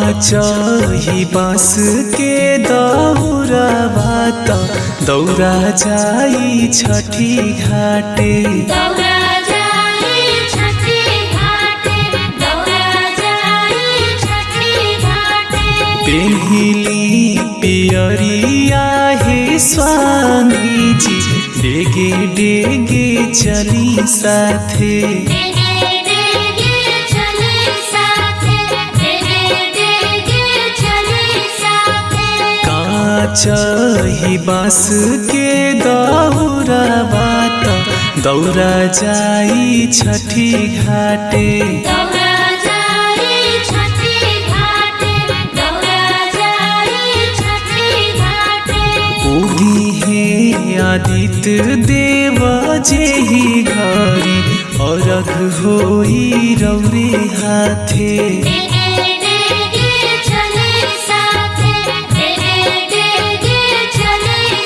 चही बाँस के दौरा बात दौरा जाई छठी घाटे दौरा जाई छठी घाटे दौरा जाई छठी घाटे पेहिली पियरिया हे स्वामी जी डेगे डेगे चली साथे डेगे डेगे चले साथे डेगे डेगे चले साथे काचही बाँस के दौरा बात दौरा जाई छठी घाटे दौरा जाई छठी घाटे दौरा जाई छठी घाटे उगी हे आदित्य देव जेही घरी अरघ होई रौरे हाथे डेगे डेगे चले साथे डेगे डेगे चले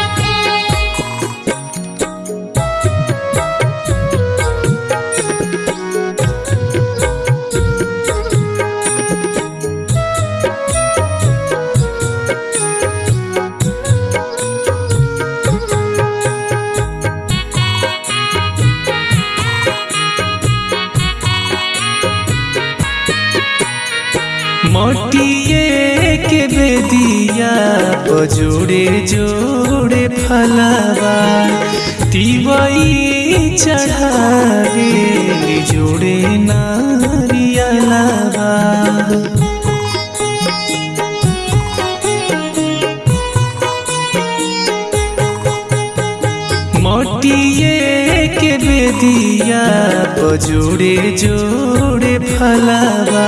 साथे मटिए के बेदिया जोड़े जोड़े फलावा तिवई चढ़ावे जोड़े नारियलावा मटिए के बेदिया जोड़े जोड़े फलावा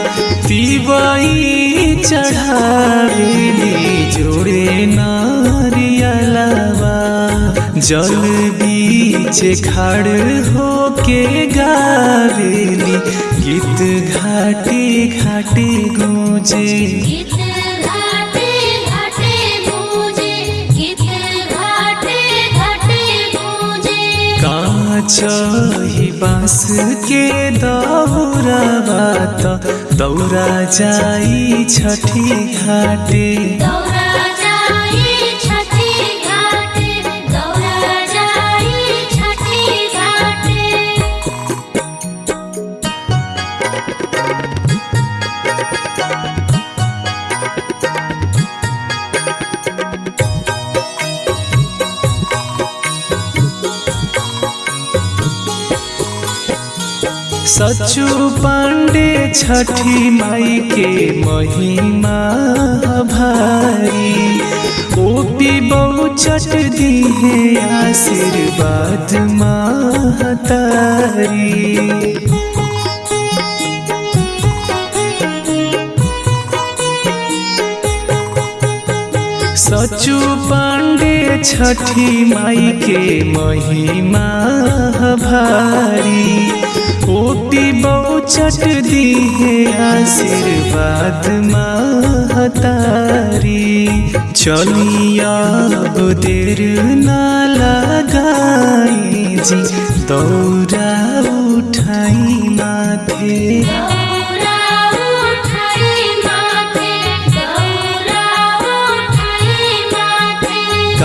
तिवई चढ़ावेली जोड़े नारियलावा जल बीच खड़ होके गावेली गीत घाटे घाटे गूंजे गीत घाटे घाटे गूंजे गीत घाटे घाटे गूंजे काचही बाँस के दौरा बात दौरा जाई छठी घाटे दौरा जाई छठी घाटे दौरा जाई छठी घाटे सचु पांडे छठी माई के महिमा भारी ओपी बहु चट दी है आशीर्वाद महतारी सचु पांडे छठी माई के महिमा भारी ओपी बहु चट दी है आशीर्वाद महतारी चलिया देर ना लगाई जी दौरा उठाई माथे दौरा उठाई माथे दौरा उठाई माथे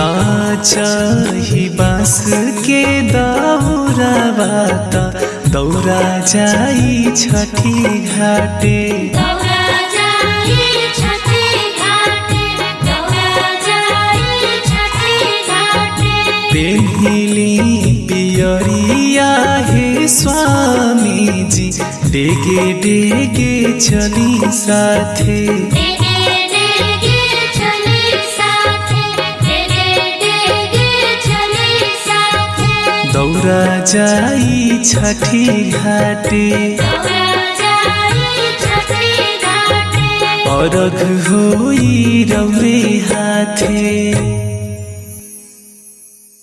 काचही बाँस के दौरा बात दौरा जाई छठी घाटे दौरा जाई छठी घाटे दौरा जाई छठी घाटे पेहिली पियरिया हे स्वामी जी डेगे डेगे चली साथे डेगे डेगे चले साथे डेगे डेगे चले साथे दौरा जाई छठी घाटे दौरा जाई छठी घाटे अरघ होई रौरे हाथे